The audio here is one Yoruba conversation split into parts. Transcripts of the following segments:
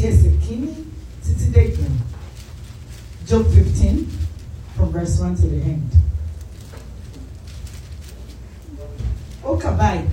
ẹsẹ̀ kínní títí dé ìgbẹ̀rún Job fifteen from verse one to the end. ó kà báyìí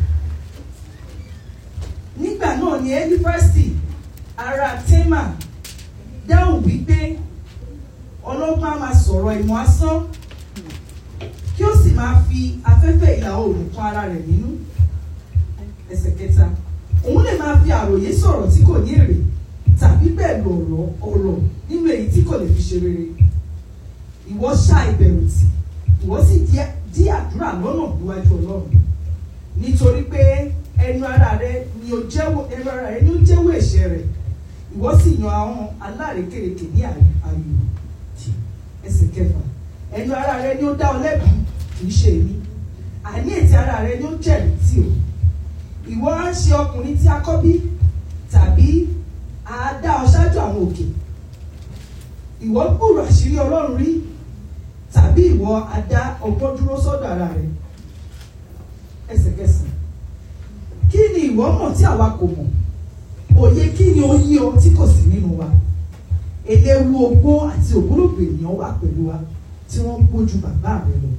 nígbà náà ni elifasi ará tema dáhùn wípé ọlọ́gbọ́n á máa sọ̀rọ̀ ìmọ̀ asán kí ó sì máa fi afẹ́fẹ́ ìlà oòrùn kan ara rẹ̀ nínú ẹsẹ̀ kẹta òun lè máa fi àròyé sọ̀rọ̀ tí kò ní èrè tàbí pẹ̀lú ọ̀rọ̀ ọ̀rọ̀ nínú èyí tí kò lè fi ṣe rere ìwọ ṣá ìbẹ̀rù tì ìwọ sì dí àdúrà lọ́nà níwájú ọlọ́run nítorí pé ẹnu ara rẹ ni ó jẹ́wọ́ ẹnu ara rẹ ni ó jẹ́wọ́ ẹ̀ṣẹ̀ rẹ̀ ìwọ sì yan àwọn alárékérekè ní àyò ẹsẹ̀ kẹfà ẹnu ara rẹ ni ó dá ọ lẹ́bi kì í ṣe èmi àní ètè ara rẹ ni ó jẹ̀rìí tì ọ́ ìwọ á ń ṣe ọkùnrin tí a kọ́ bí tàbí a dá ọ ṣáájú àwọn òkè ìwọ gbúrò àṣírí ọlọ́run rí tàbí ìwọ a dá ọgbọ́n dúró sọ́dọ̀ ara rẹ ẹsẹ̀kẹsẹ̀ kí ni ìwọ mọ̀ tí àwa kò mọ̀ òye kí ni ó yí ọ tí kò sí nínú wa eléwu ogbó àti ògbólógbò ènìyàn wà pẹ̀lú wa tí wọ́n ń gbójú bàbá rẹ lọ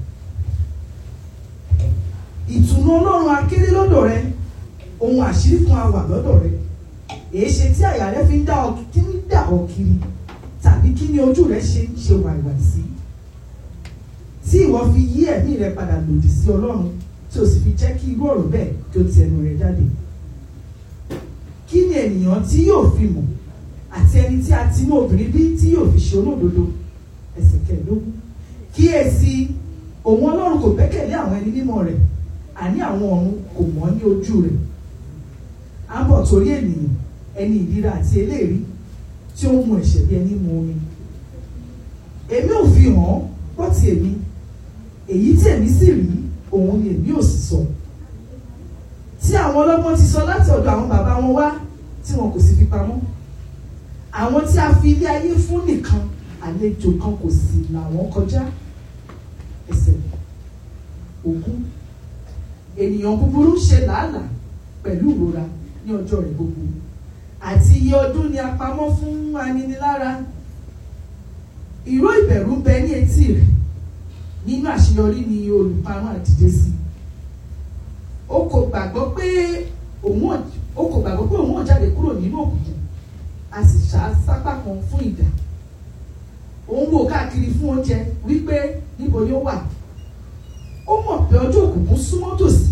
ìtùnú ọlọ́run akéré lọ́dọ̀ rẹ ohun àṣírí fún awà lọ́dọ̀ rẹ èé ṣe tí àyà rẹ fi ń dá ọ kí ń dà ọ kiri tàbí kí ni ojú rẹ ṣe ń ṣe wàìwàì sí tí ìwọ fi yí ẹ̀mí rẹ padà lòdì sí ọlọ́run tí o sì fi jẹ́ kí irú ọ̀rọ̀ bẹ́ẹ̀ kí o ti ẹnu rẹ jáde kí ni ènìyàn tí yóò fi mọ̀ àti ẹni tí a ti mú obìnrin bí tí yóò fi ṣe olódodo ẹsẹ̀ kẹẹ̀ẹ́dógún kíyèsí òun ọlọ́run kò gbẹ́kẹ̀lé àwọn ẹni mímọ́ rẹ̀ àní àwọn ọ̀run kò mọ́ ní ojú rẹ̀ à ń bọ̀ torí ènìyàn ẹni ìríra àti eléèrí tí ó mu ẹ̀ṣẹ̀ bí ẹni mu omi èmi ò fi hàn án gbọ́ ti èmi èyí tí èmi sì rí òun ni èmi ò sì sọ tí àwọn ọlọ́gbọ́n ti sọ láti ọ̀dọ̀ àwọn bàbá wọn wá tí wọn kò sì fi pamọ́ àwọn tí a fi ilé ayé fún nìkan àlejò kan kò sì làwọn kọjá ẹsẹ̀ ògún ènìyàn búburú ṣe làálàá pẹ̀lú ìrora ní ọjọ́ rẹ̀ gbogbo àti iye ọdún ni a pamọ́ fún aninilára ìró ìbẹ̀rù bẹ ní etí rẹ̀ nínú àṣeyọrí ni olùparun àdìde sí o kò gbàgbọ́ pé òun o kò gbàgbọ́ pé òun ò jáde kúrò nínú òkùnkùn a sì ṣá sápá kan fún ìdá òun wò káàkiri fún oúnjẹ wípé níbo ni ó wà ó mọ̀ pé ọjọ́ òkùnkùn súnmọ́ tòsí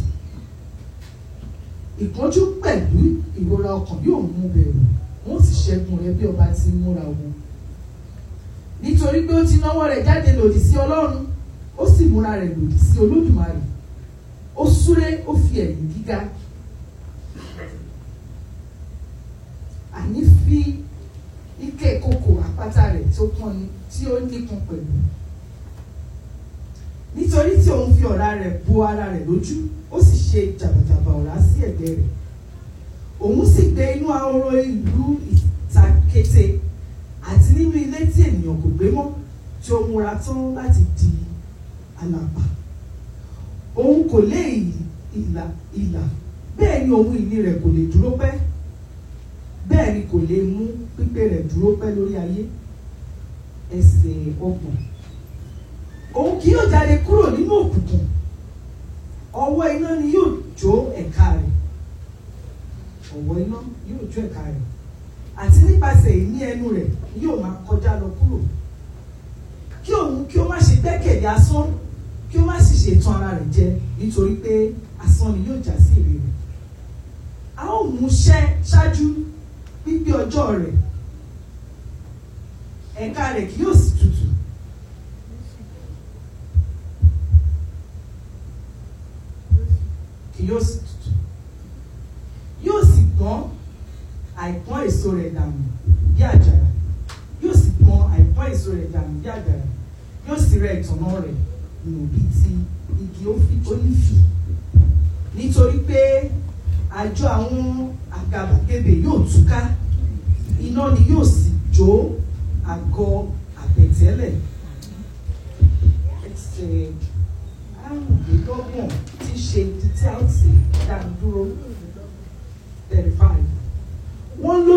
ìpọ́njú pẹ̀lú ìrora ọkàn yóò mú bẹ̀rù wọ́n sì ṣẹ́gun rẹ̀ bí ọba ti múra wọn nítorí pé ó ti náwó rẹ̀ jáde lòdì sí ọlọ́run ó sì múra rẹ̀ lòdì sí olódùmarè ó súré ó fi ẹ̀yìn gíga àní fi ike kòkò àpáta rẹ̀ tó pọ́n ni tí ó nípọn pẹ̀lú nítorí tí òun fi ọ̀rá rẹ̀ bo ara rẹ̀ lójú ó sì ṣe jàbàjàbà ọ̀rá sí ẹ̀gbẹ́ rẹ̀ òun sì gbé inú ahoro ìlú ìtakété àti nínú ilé tí ènìyàn kò gbé mọ́ tí ó múra tán láti di alàpà òun kò lé ìlà ìlà bẹ́ẹ̀ ni ohun ìní rẹ̀ kò lè dúró pẹ́ bẹ́ẹ̀ ni kò lè mú pípé rẹ̀ dúró pẹ́ lórí ayé ẹsẹ̀ ọgbọ̀n òun kì yóò jáde kúrò nínú òkùnkùn ọwọ́ iná ni yóò jó ẹ̀ka rẹ̀ ọwọ́ iná yóò jó ẹ̀ka rẹ̀ àti nípasẹ̀ ìní ẹnu rẹ̀ yóò máa kọjá lọ kúrò kí òun kí ó má ṣe gbẹ́kẹ̀lé asán kí ó má sì ṣe tàn ara rẹ̀ jẹ nítorí pé asán ni yóò já sí èrè rẹ̀ a ó mú ṣẹ́ ṣáájú pípé ọjọ́ rẹ̀ ẹ̀ka rẹ̀ kì yóò sì tutù kì yóò sì tutù yóò sì gbọ́n àìpọ́n èso rẹ̀ dànù bí àjàrà yóò sì gbọ́n àìpọ́n èso rẹ̀ dànù bí àjàrà yóò sì rẹ ìtànná rẹ̀ nù bí ti igi ólífì nítorí pé àjọ àwọn àgàbàgebè yóò túká iná ni yóò sì jó àgọ́ àbẹ̀tẹ́lẹ̀ ẹsẹ̀ àrùndínlọ́gbọ̀n tí í ṣe ibi tí a ó ti dá dúró thirty five wọ́n ló